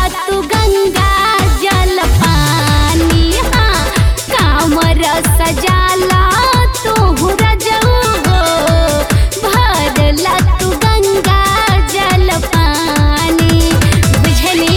भरला तू गंगा जल पानी हाँ कामर सजाला तू रजऊ हो भरला तू गंगा जल पानी बुझली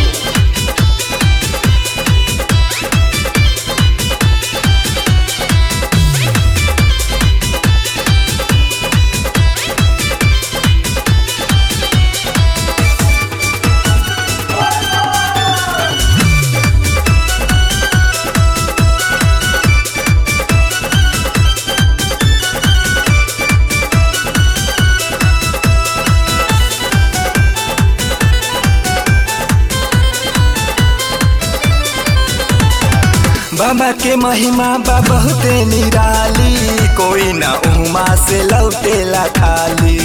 बाबा के महिमा बा बहुते निराली कोई ना उमा से लौटेला खाली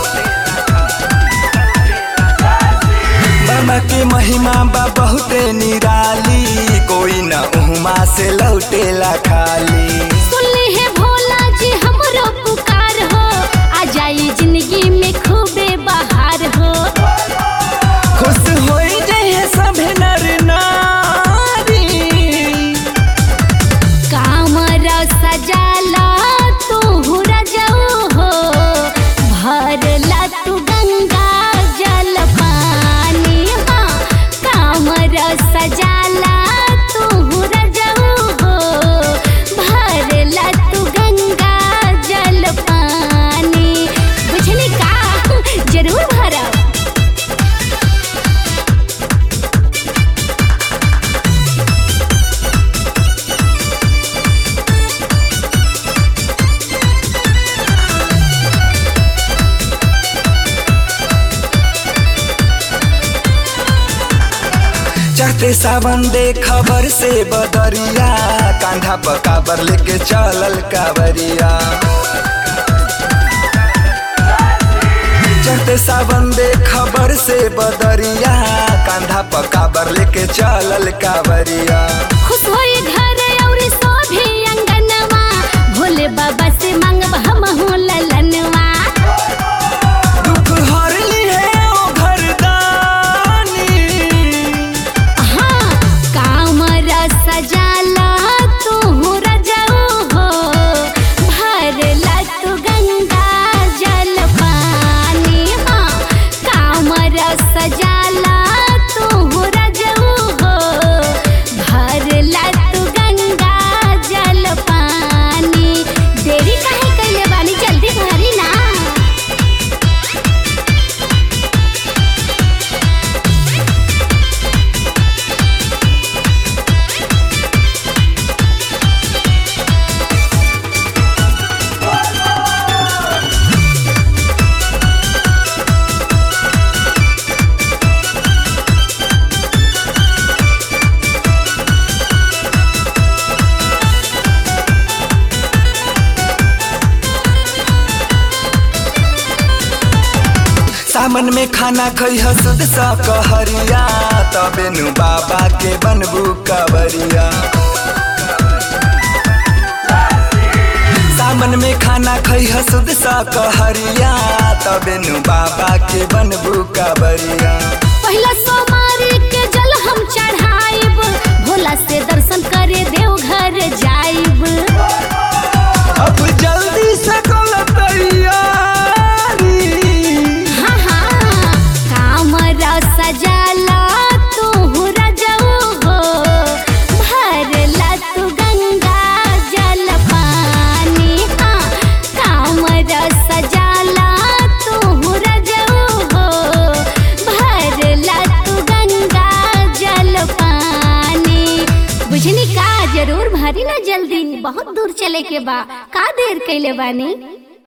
बाबा के महिमा बा बहुते निराली कोई ना उमा से लौटेला खाली सुनले है भोला जी हमरो पुकार हो आ जाई जिंदगी में खूबे बहार हो खुश होई जहे सभे नर नारी कामर सजाला तू रजऊ हो भरला तू गंगा जल पानी हाँ कामर सजाला तू रजऊ हो भरला तू गंगा जल पानी बुझली का जरूर भरब चढ़ते सावन दे खबर से बदरिया कांधा पर काबर लेके चलल कावरिया चढ़ते सावन दे खबर से बदरिया कांधा पर काबर लेके चलल कावरिया खुश होई घर और सोभी अंगनवा भोले बाबा से मांगब हम हो ललनवा दुख हर लिए ओ घरदानी हाँ कामर सजाला तू रजऊ हो भरला तू गंगा जल पानी हाँ कामर सजाला तू रजऊ हो भरला तू गंगा जल पानी देरी काहे कइले बानी जल्दी भरी ना सामन में खाना खई हसुद सा कहरिया तबे नु बाबा के बनबू कवरिया सामन में खाना खई हसुद सा कहरिया तबे नु बाबा के बनबू कवरिया पहिला सोमारी के जल हम चढ़ाइब भोला से दर्शन करे देव घर जाइब अब जल्दी से कल तैयारी हाँ हाँ कामर सजाला तू रजऊ हो भरला तू गंगा जल पानी हाँ कामर सजाला तू रजऊ हो भरला तू गंगा जल पानी बुझनी का जरूर भरी ना जल्दी बहुत दूर चले के बा का देर कैले बानी